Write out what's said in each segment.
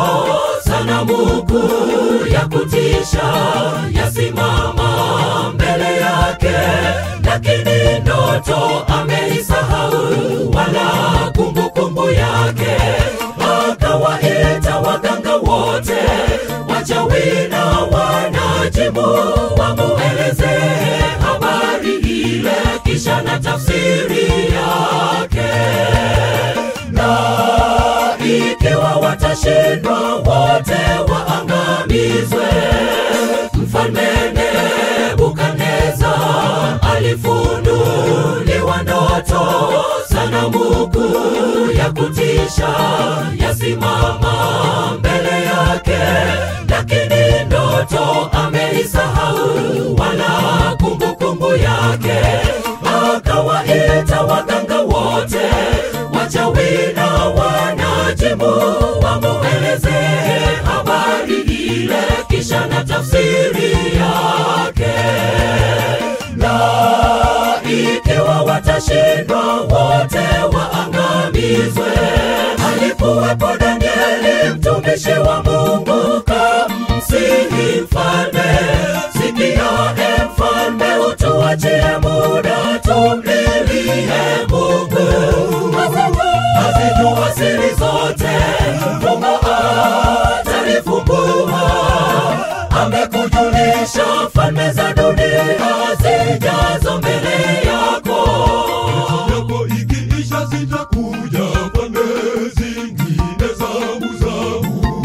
sanamu kuu ya kutisha yasimama mbele yake, lakini ndoto ameisahau, wala kumbukumbu yake. Akawaita waganga wote, wachawi na wanajimu, wamuelezee habari ile, kisha na tafsiri yake na ikiwa watashindwa wote waangamizwe. Mfalme Nebukadneza alifunuliwa ndoto, sanamu kuu ya kutisha yasimama mbele yake, lakini ndoto ameisahau, wala kumbukumbu yake. Akawaita waganga wote, wachawi na wanajimu, wamuelezee habari ile, kisha na tafsiri yake na ikiwa watashindwa wote waangamizwe. Alikuwepo Danieli mtumishi wa Mungu, kamsihi mfalme, sikia e mfalme, utuachie muda tumlilie Mungu, azijua siri zote, Mungu atalifumbua amekujulisha falme za dunia zijazo mbele yako. yako ikiisha zitakuja falme zingine zamu zamu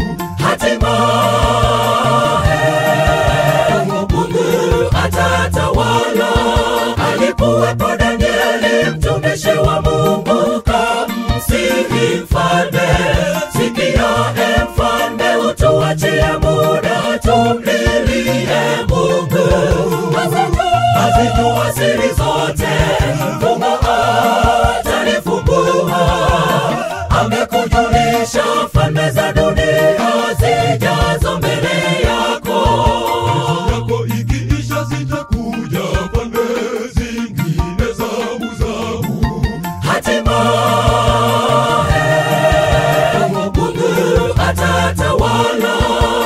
Hatimaye Mungu atatawala. Alikuwepo Danieli mtumishi wa Mungu, kamsihi mfalme, sikia e mfalme, utuachie muda tumlilie Mungu, azijua siri zote, Mungu atalifumbua amekujulisha falme za dunia zijazo mbele yako. yako ikiisha zitakuja falme zingine zamu zamu Hatimaye Mungu atatawala.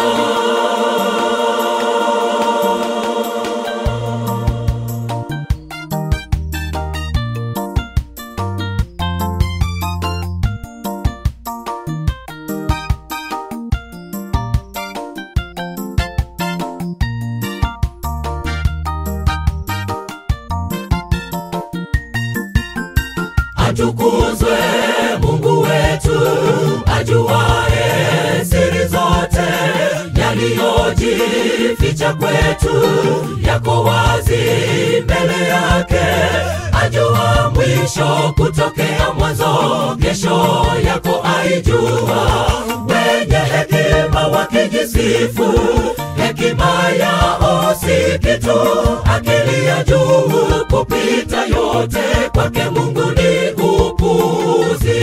Atukuzwe Mungu wetu, ajuaye siri zote, yaliyojificha kwetu yako wazi mbele yake. Ajua mwisho kutokea mwanzo, kesho yako aijua. Wenye hekima wakijisifu, hekima yao si kitu, akili ya juu kupita yote, kwake Mungu ni upuzi.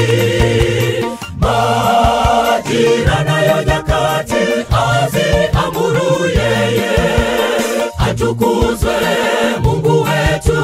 Majira nayo nyakati aziamuru yeye, atukuzwe Mungu wetu,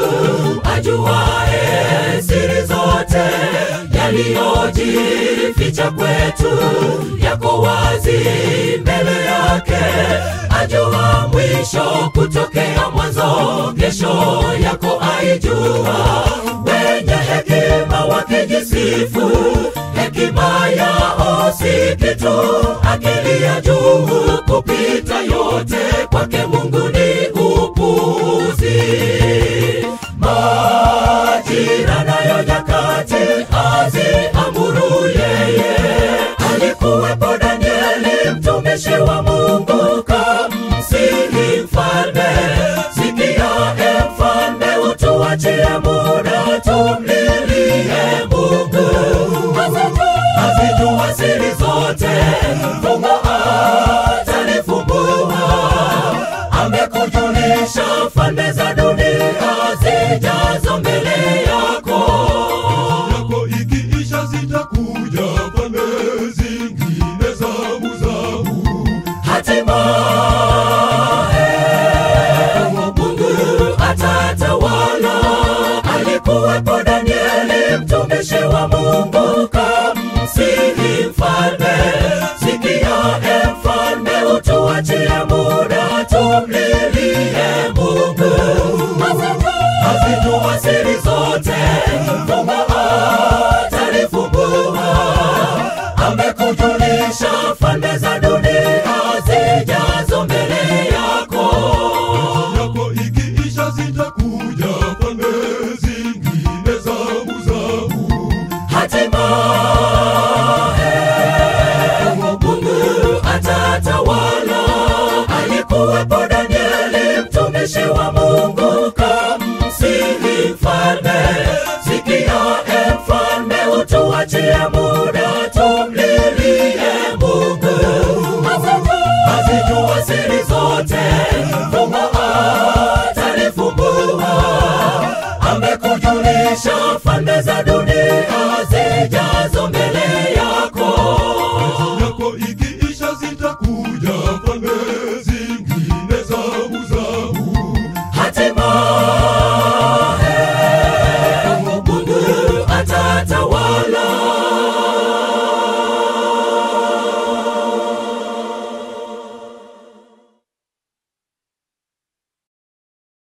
ajuaye siri zote, yaliyojificha kwetu yako wazi mbele yake. Ajua mwisho kutokea mwanzo, kesho yako aijua. Wenye hekima wakijisifu, hekima yao si kitu, akili ya juu kupita yote, kwake Mungu ni upuzi. Majira nayo nyakati aziamuru yeye. Alikuwepo Danieli mtumishi wa Mungu, kamsihi mfalme, sikia e mfalme, utuachie muda tumlilie Mungu, azijua siri zote, uwepo